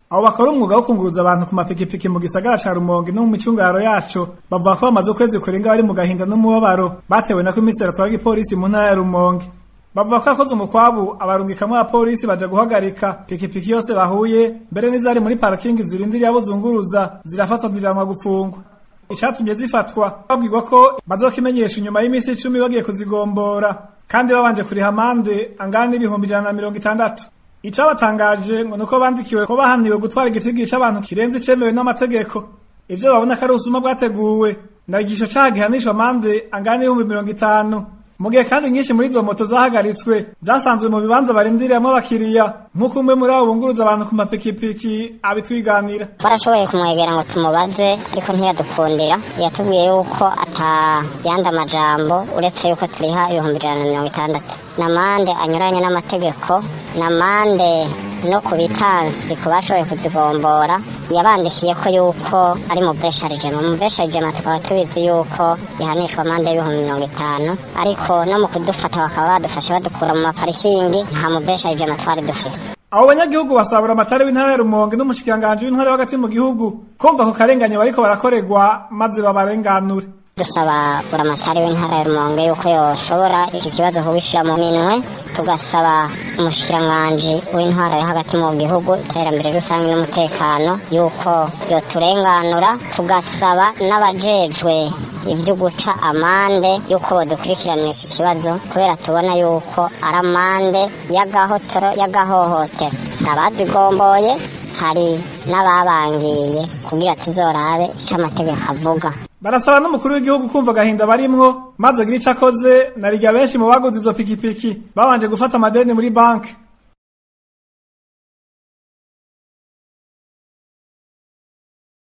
abo bakora umwuga wo kunguruza abantu ku mapikipiki mu gisagara ca Rumonge no mu micungaro yaco bavuga ko bamaze ukwezi kurenga bari mu gahinda n'umubabaro batewe na komiseri atwara igipolisi mu ntara ya Rumonge bavuga ko yakoze umukwabu abarungikamwo abapolisi baja guhagarika pikipiki yose bahuye mbere n'izari muri parakingi zirindiriye abo zunguruza zirafatwa zijanwa gupfungwa icatumye zifatwa babwirwa ko bazokimenyesha inyuma y'iminsi icumi bagiye kuzigombora kandi babanje kuriha amande angana n'ibihumbi ijana na mirongo itandatu icabatangaje ngo nuko bandikiwe ko bahaniwe gutwara igitigi c'abantu kirenze icemewe n'amategeko ivyo babona ko ari ubusuma bwateguwe na igisho caha gihanishwa amande angana n'ibihumbi mirongo itanu mu gihe kandi nyinshi muri izo moto zahagaritswe zasanzwe mu bibanza barindiriramwo abakiriya nk'uko umwe muri abo bunguruza abantu ku mapikipiki abitwiganira barashoboye kumwegera ngo tumubaze ariko ntiyadukundira yatubwiye yuko ata yandi amajambo uretse yuko turiha ibihumbi ijana na mirongo itandatu n'amande anyuranye n'amategeko n'amande no ku bitansi ku bashoboye kuzigombora yabandikiye ko yuko ari mu besharijema mu besharijema tukaba tubizi yuko yahanishwa amande y'ibihumbi mirongo itanu ariko no mu kudufata bakaba badufashe badukura mu maparikingi nta mu besharijema twari dufise abo banyagihugu basabura amatara w'intara ya Rumonge n'umushikiranganji w'intara hagati mu gihugu kumva ko karenganye bariko barakorerwa maze babarenganure dusaba buramatari w'intara ya Rumonge yuko yoshobora iki kibazo kubishira mu minwe tugasaba umushikiranganji w'intara yo hagati mu gihugu iterambere rusange n'umutekano yuko yoturenganura tugasaba n'abajejwe ivyo guca amande yuko bodukurikiranira iki kibazo kubera tubona yuko ari amande y'agahotoro y'agahohotero abazigomboye hari n'ababangiye kugira tuzorabe ico amategeko avuga barasaba n'umukuru w'igihugu kumva agahinda barimwo maze agira ico akoze na rirya benshi mu baguze izo pikipiki babanje gufata amadeni muri banki